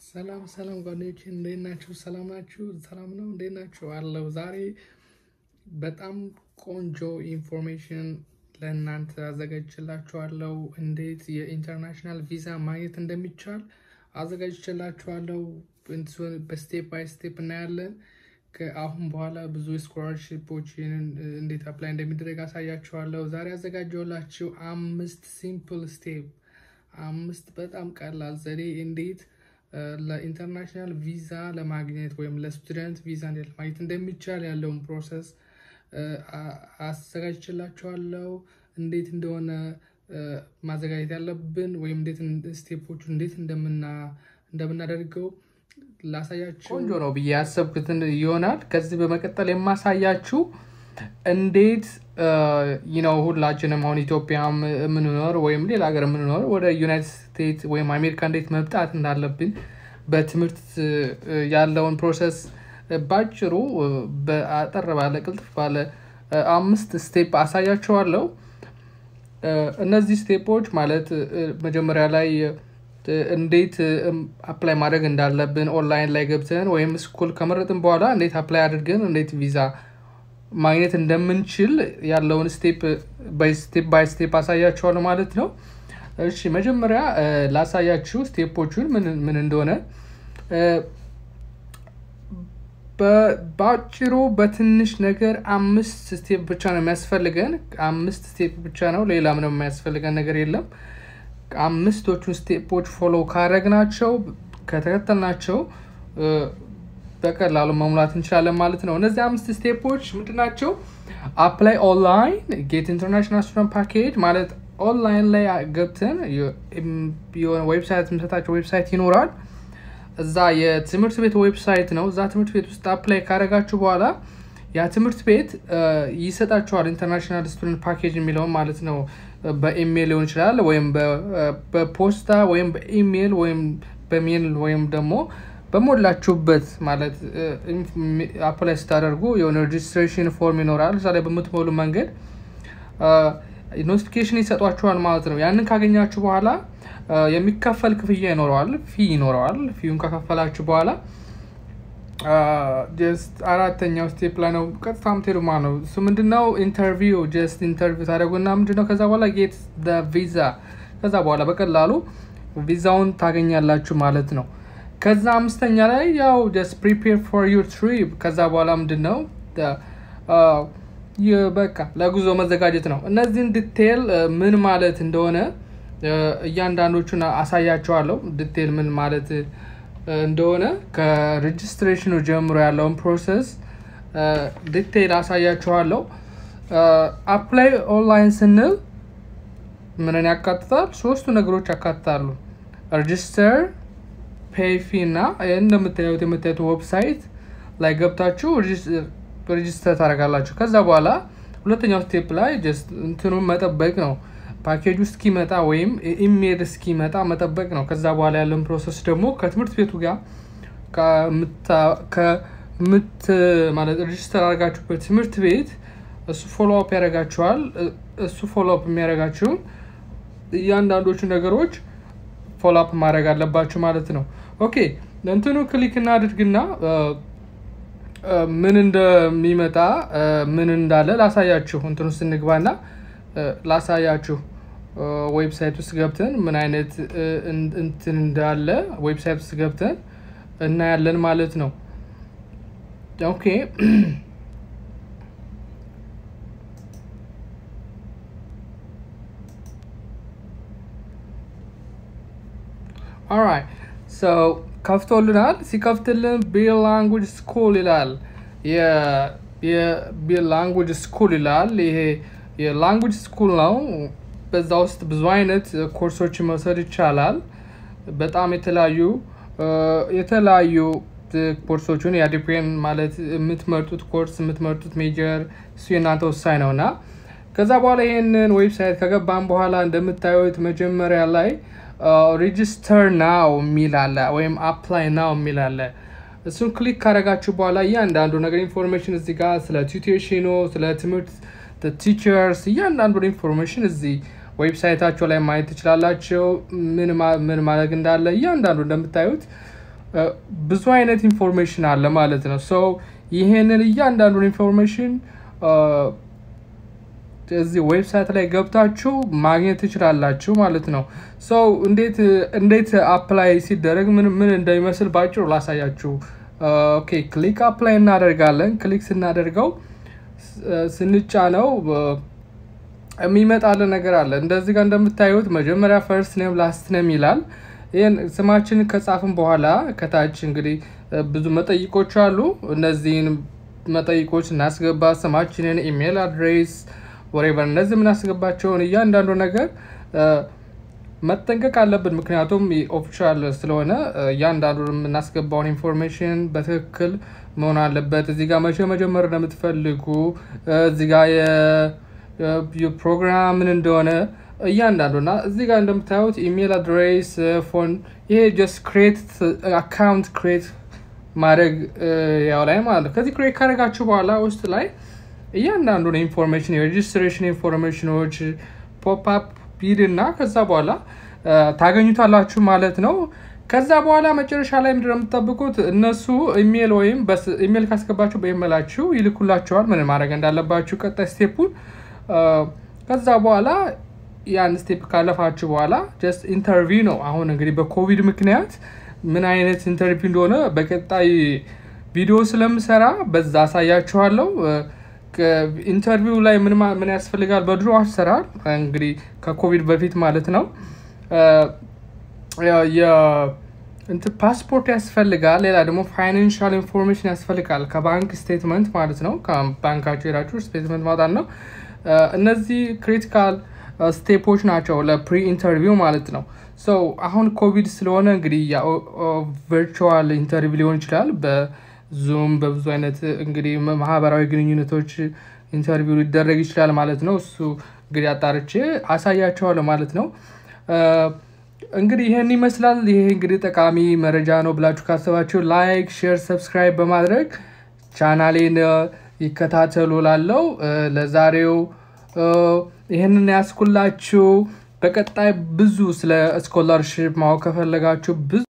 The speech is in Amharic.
ሰላም ሰላም ጓደኞቼ እንዴት ናችሁ? ሰላም ናችሁ? ሰላም ነው? እንዴት ናችሁ? አለው ዛሬ በጣም ቆንጆ ኢንፎርሜሽን ለእናንተ አዘጋጅችላችኋለሁ። እንዴት የኢንተርናሽናል ቪዛ ማግኘት እንደሚቻል አዘጋጅችላችኋለሁ። በስቴፕ ባይ ስቴፕ እናያለን። ከአሁን በኋላ ብዙ ስኮላርሽፖችን እንዴት አፕላይ እንደሚደረግ አሳያችኋለሁ። ዛሬ ያዘጋጀሁላችሁ አምስት ሲምፕል ስቴፕ አምስት በጣም ቀላል ዘዴ እንዴት ለኢንተርናሽናል ቪዛ ለማግኘት ወይም ለስቱደንት ቪዛ እንዴት ለማግኘት እንደሚቻል ያለውን ፕሮሰስ አዘጋጅችላችኋለሁ። እንዴት እንደሆነ ማዘጋጀት ያለብን ወይም እንዴት ስቴፖቹ እንዴት እንደምናደርገው ላሳያችሁ ቆንጆ ነው ብዬ ያሰብኩትን ይሆናል። ከዚህ በመቀጠል የማሳያችሁ እንዴት ነው ሁላችንም አሁን ኢትዮጵያ የምንኖር ወይም ሌላ ሀገር የምንኖር ወደ ዩናይትድ ስቴትስ ወይም አሜሪካ እንዴት መምጣት እንዳለብን በትምህርት ያለውን ፕሮሰስ ባጭሩ በአጠር ባለ ቅልጥፍ ባለ አምስት ስቴፕ አሳያችኋለሁ። እነዚህ ስቴፖች ማለት መጀመሪያ ላይ እንዴት አፕላይ ማድረግ እንዳለብን ኦንላይን ላይ ገብተን ወይም ስኩል ከመረጥን በኋላ እንዴት አፕላይ አድርገን እንዴት ቪዛ ማግኘት እንደምንችል ያለውን ስቴፕ ስቴፕ ባይ ስቴፕ አሳያችኋለሁ ማለት ነው። እሺ መጀመሪያ ላሳያችሁ ስቴፖቹን ምን እንደሆነ በአጭሩ በትንሽ ነገር አምስት ስቴፕ ብቻ ነው የሚያስፈልገን። አምስት ስቴፕ ብቻ ነው፣ ሌላ ምንም የሚያስፈልገን ነገር የለም። አምስቶቹን ስቴፖች ፎሎ ካረግናቸው ከተከተልናቸው በቀላሉ መሙላት እንችላለን ማለት ነው። እነዚህ አምስት ስቴፖች ምንድናቸው? አፕላይ ኦንላይን ጌት ኢንተርናሽናል ስቱደንት ፓኬጅ ማለት ኦንላይን ላይ ገብተን የሆነ ዌብሳይት የምሰጣቸው ዌብሳይት ይኖራል። እዛ የትምህርት ቤት ዌብሳይት ነው። እዛ ትምህርት ቤት ውስጥ አፕላይ ካረጋችሁ በኋላ ያ ትምህርት ቤት ይሰጣችኋል ኢንተርናሽናል ስቱደንት ፓኬጅ የሚለውን ማለት ነው። በኢሜይል ሊሆን ይችላል ወይም በፖስታ ወይም በኢሜይል ወይም በሜል ወይም ደግሞ በሞላችሁበት ማለት አፕላይ ስታደርጉ የሆነ ሬጅስትሬሽን ፎርም ይኖራል። እዛ ላይ በምትሞሉ መንገድ ኖቲፊኬሽን ይሰጧችኋል ማለት ነው። ያንን ካገኛችሁ በኋላ የሚከፈል ክፍያ ይኖረዋል፣ ፊ ይኖረዋል። ፊውን ከከፈላችሁ በኋላ ጀስት አራተኛው ስቴፕ ላይ ነው ቀጥታ ምትሄዱ ማለት ነው። እሱ ምንድነው ኢንተርቪው ጀስት ኢንተርቪው ታደረጉና ምንድነው ከዛ በኋላ ጌት ቪዛ ከዛ በኋላ በቀላሉ ቪዛውን ታገኛላችሁ ማለት ነው። ከዛ አምስተኛ ላይ ያው ጀስት ፕሪፔር ፎር ዩር ትሪፕ ከዛ በኋላ ምንድን ነው በቃ ለጉዞ መዘጋጀት ነው። እነዚህን ዲቴል ምን ማለት እንደሆነ እያንዳንዶቹን አሳያቸዋለሁ። ዲቴል ምን ማለት እንደሆነ ከሬጅስትሬሽኑ ጀምሮ ያለውን ፕሮሰስ ዲቴል አሳያችኋለሁ። አፕላይ ኦንላይን ስንል ምንን ያካትታል? ሶስቱ ነገሮች ያካትታሉ። ሬጅስተር ፔይፊ እና እንደምታዩት የምታዩት ዌብሳይት ላይ ገብታችሁ ሬጅስተር ታደርጋላችሁ። ከዛ በኋላ ሁለተኛው ስቴፕ ላይ ጀስት እንትኑን መጠበቅ ነው። ፓኬጅ እስኪመጣ ወይም ኢሜል እስኪመጣ መጠበቅ ነው። ከዛ በኋላ ያለውን ፕሮሰስ ደግሞ ከትምህርት ቤቱ ጋር ከምት ማለት ሬጅስተር አድርጋችሁበት ትምህርት ቤት እሱ ፎሎ አፕ ያደርጋችኋል። እሱ ፎሎ አፕ የሚያደርጋችሁን እያንዳንዶቹ ነገሮች ፎሎ አፕ ማድረግ አለባችሁ ማለት ነው። ኦኬ እንትኑ ክሊክ እናድርግና ምን እንደሚመጣ ምን እንዳለ ላሳያችሁ። እንትን ውስጥ እንግባና ላሳያችሁ። ዌብሳይት ውስጥ ገብተን ምን አይነት እንትን እንዳለ ዌብሳይት ውስጥ ገብተን እናያለን ማለት ነው። ኦኬ ኦራይት ሶ ከፍቶልናል። ሲከፍትልን ቢር ላንጉጅ ስኩል ይላል። የቢር ላንጉጅ ስኩል ይላል። ይሄ የላንጉጅ ስኩል ነው። በዛ ውስጥ ብዙ አይነት ኮርሶች መውሰድ ይቻላል። በጣም የተለያዩ የተለያዩ ኮርሶችን ያዲፔን ማለት የምትመርጡት ኮርስ የምትመርጡት ሜጀር እሱ የእናንተ ወሳኝ ነው እና ከዛ በኋላ ይሄንን ዌብሳይት ከገባን በኋላ እንደምታዩት መጀመሪያ ላይ ሬጅስተር ናው የሚል አለ ወይም አፕላይ ናው የሚል አለ። እሱን ክሊክ ካደረጋችሁ በኋላ እያንዳንዱ ነገር ኢንፎርሜሽን እዚህ ጋር ስለ ቱቴሽኑ፣ ስለ ትምህርት ቲቸርስ እያንዳንዱ ኢንፎርሜሽን እዚህ ዌብሳይታቸው ላይ ማየት ትችላላቸው። ምን ማድረግ እንዳለ እያንዳንዱ እንደምታዩት ብዙ አይነት ኢንፎርሜሽን አለ ማለት ነው። ሰው ይሄንን እያንዳንዱን ኢንፎርሜሽን እዚህ ዌብሳይት ላይ ገብታችሁ ማግኘት ትችላላችሁ ማለት ነው። ሰው እንዴት እንዴት አፕላይ ሲደረግ ምን ምን እንደሚመስል ባጭሩ ላሳያችሁ። ኦኬ ክሊክ አፕላይ እናደርጋለን። ክሊክ ስናደርገው ስንጫነው የሚመጣልን ነገር አለ። እንደዚህ ጋር እንደምታዩት መጀመሪያ ፈርስት ኔም ላስት ኔም ይላል። ይህን ስማችንን ከጻፍን በኋላ ከታች እንግዲህ ብዙ መጠይቆች አሉ። እነዚህን መጠይቆች እናስገባ። ስማችንን፣ ኢሜይል አድሬስ ወሬቨር እነዚህ የምናስገባቸውን እያንዳንዱ ነገር መጠንቀቅ አለብን። ምክንያቱም ኦፊሻል ስለሆነ እያንዳንዱ የምናስገባውን ኢንፎርሜሽን በትክክል መሆን አለበት። እዚህ ጋር መቼ መጀመር እንደምትፈልጉ እዚህ ጋር የፕሮግራም ምን እንደሆነ እያንዳንዱና እዚህ ጋር እንደምታዩት ኢሜይል አድሬስ ፎን ይሄ ጀስት ክሬት አካውንት ክሬት ማድረግ ያው ላይ ማለት ነው። ከዚህ ክሬት ካደረጋችሁ በኋላ ውስጥ ላይ እያንዳንዱን ኢንፎርሜሽን የሬጅስትሬሽን ኢንፎርሜሽኖች ፖፕአፕ ቢድ እና ከዛ በኋላ ታገኙታላችሁ ማለት ነው። ከዛ በኋላ መጨረሻ ላይ ምንድነው የምትጠብቁት? እነሱ ኢሜል ወይም ኢሜል ካስገባችሁ በኢሜላችሁ ይልኩላችኋል ምን ማድረግ እንዳለባችሁ ቀጣይ ስቴፑን። ከዛ በኋላ ያን ስቴፕ ካለፋችሁ በኋላ ጀስት ኢንተርቪው ነው። አሁን እንግዲህ በኮቪድ ምክንያት ምን አይነት ኢንተርቪው እንደሆነ በቀጣይ ቪዲዮ ስለምሰራ በዛ አሳያችኋለሁ። ኢንተርቪው ላይ ምን ምን ያስፈልጋል? በድሮ አሰራር እንግዲህ ከኮቪድ በፊት ማለት ነው እንትን ፓስፖርት ያስፈልጋል። ሌላ ደግሞ ፋይናንሻል ኢንፎርሜሽን ያስፈልጋል። ከባንክ ስቴትመንት ማለት ነው። ከባንካቸው ሄዳችሁ ስቴትመንት ማውጣት ነው። እነዚህ ክሪቲካል ስቴፖች ናቸው ለፕሪ ኢንተርቪው ማለት ነው። ሰው አሁን ኮቪድ ስለሆነ እንግዲህ ቨርቹዋል ኢንተርቪው ሊሆን ይችላል። በዙም በብዙ አይነት እንግዲህ ማህበራዊ ግንኙነቶች ኢንተርቪው ሊደረግ ይችላል ማለት ነው። እሱ እንግዲህ አጣርቼ አሳያቸዋለሁ ማለት ነው። እንግዲህ ይህን ይመስላል። ይሄ እንግዲህ ጠቃሚ መረጃ ነው ብላችሁ ካሰባችሁ ላይክ፣ ሼር፣ ሰብስክራይብ በማድረግ ቻናሌን ይከታተሉ። ላለው ለዛሬው ይህንን ያስኩላችሁ። በቀጣይ ብዙ ስለ ስኮላርሽፕ ማወቅ ከፈለጋችሁ ብዙ